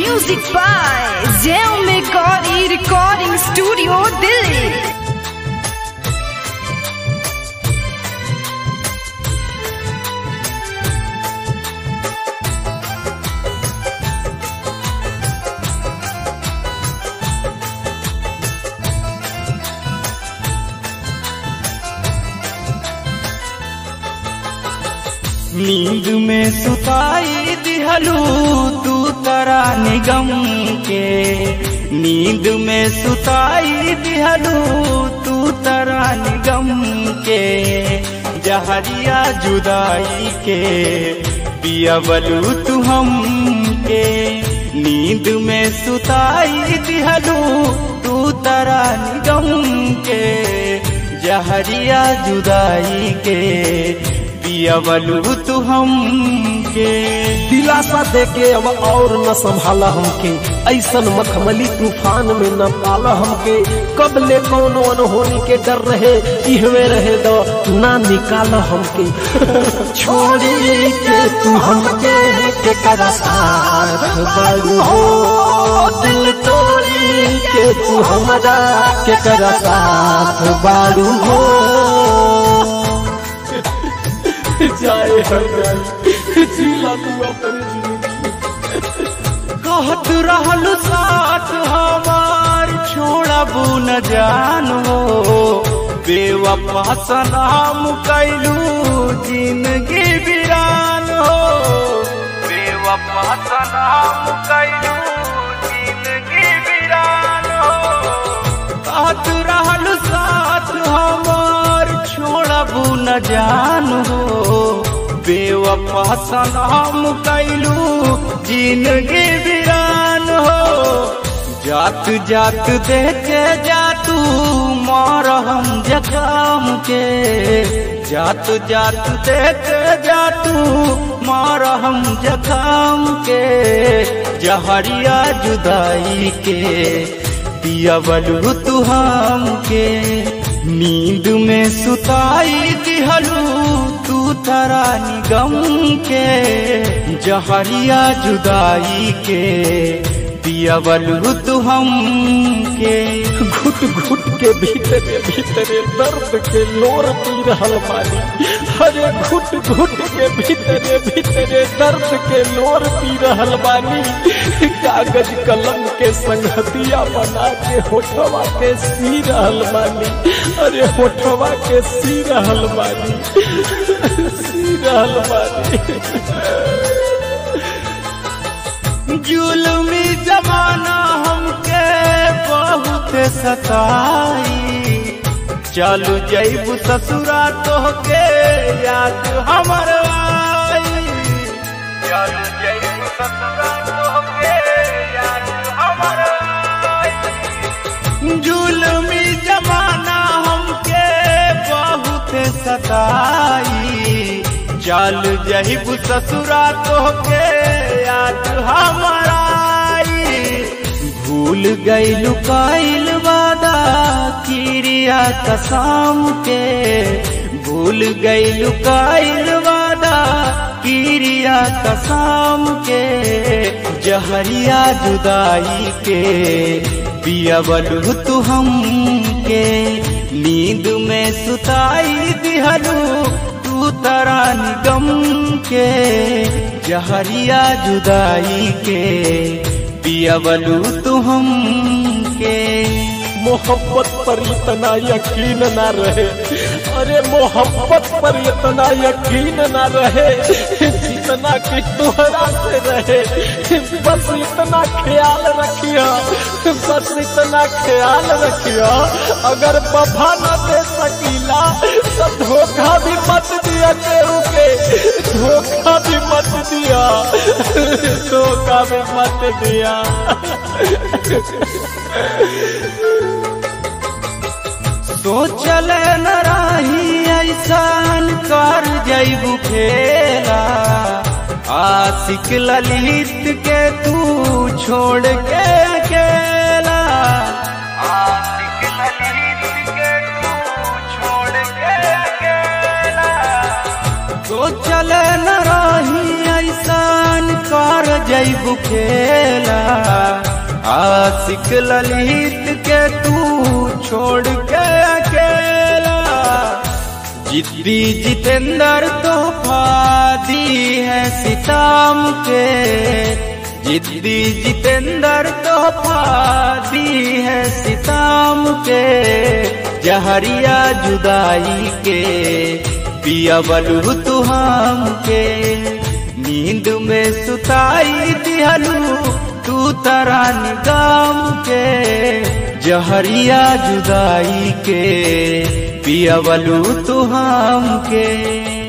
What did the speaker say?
Music by Zell Megori Recording Studio, Delhi. नींद में सुताई दिहलू तू तरा निगम के नींद में सुताई दिहलू तू तरा निगम के जहरिया जुदाई के पियावलू तू हम के नींद में सुताई दिहलू तू तरा निगम के जहरिया जुदाई के पियावलू तू हम के दिलासा देके अब और न संभाला हमके ऐसन मखमली तूफान में न पाला हमके कब ले कौनो अनहोनी के डर रहे इहवे रहे दो ना निकाल हमके छोड़ी के तू हमके के करा साथ बड़ू हो दिल तोड़ी के तू हमरा के करा साथ बाड़ू हो जाए हर जाए जिला तू अपने जिंदगी कहत रहल साथ हमार छोड़बू न जानो बेवफा सलाम कैलू जिंदगी वीरान हो बेवफा सलाम कैलू जिंदगी वीरान हो कहत रहल साथ हमार छोड़बू न जानो बेवफा सलाम कैलू जिंदगी वीरान हो जात जात देखे जा तू मार हम जखाम के जात जात देखे जा तू मार हम जखाम के जहरिया जुदाई के पियावलू तू हम के नींद में सुताई दिहलू तू तरा निगम के जहरिया जुदाई के पियावलू तू हम के घुट घुट के भीतरे भीतरे दर्द के लोर पी रहल बानी अरे घुट घुट के भीतरे भीतरे दर्द के लोर पी रहल बानी कागज कलम के संगतिया बना के होठवा के सी रहल बानी अरे होठवा के सी रहल बानी सी रहल बानी जुलमी जमाना हमके बहुत सताई चलू जैबू ससुरा तोहके याद हमर आई चलू जैबू ससुरा तोहके याद हमर आई जुलमी जमाना हमके बहुत सताई चल जहिबू ससुरा तोहके याद हमारा भूल गईलू कैल वादा किरिया कसम के भूल गईलू कैल वादा किरिया कसम के जहरिया जुदाई के पियावलू तू हम के नींद में सुताई दिहलू तू तरा निगम के जहरिया जुदाई के पियावलू तू हम के मोहब्बत पर इतना यकीन ना रहे अरे मोहब्बत पर इतना यकीन ना रहे जितना कि तोहरा से रहे बस इतना ख्याल रखिया बस इतना ख्याल रखिया अगर वफा न दे सकीला तो धोखा भी मत दिया केहू के धोखा भी मत दिया धोखा भी मत दिया सोचल न रही ऐसान कर जैबू खेला आशिक ललित के तू छोड़ के अकेला आशिक ललित के तू छोड़ के अकेला सोचल न रही ऐसान कर जैबू खेला आशिक ललित के तू छोड़ के अकेला जिद्दी जितेंद्र तोहफा दी है सिताम के जिद्दी जितेंद्र तोहफा दी है सिताम के जहरिया जुदाई के पिया बलू तू हम के नींद में सुताई दिहलू तू तरा निगाम के जहरिया जुदाई के पिया बलू तू हम के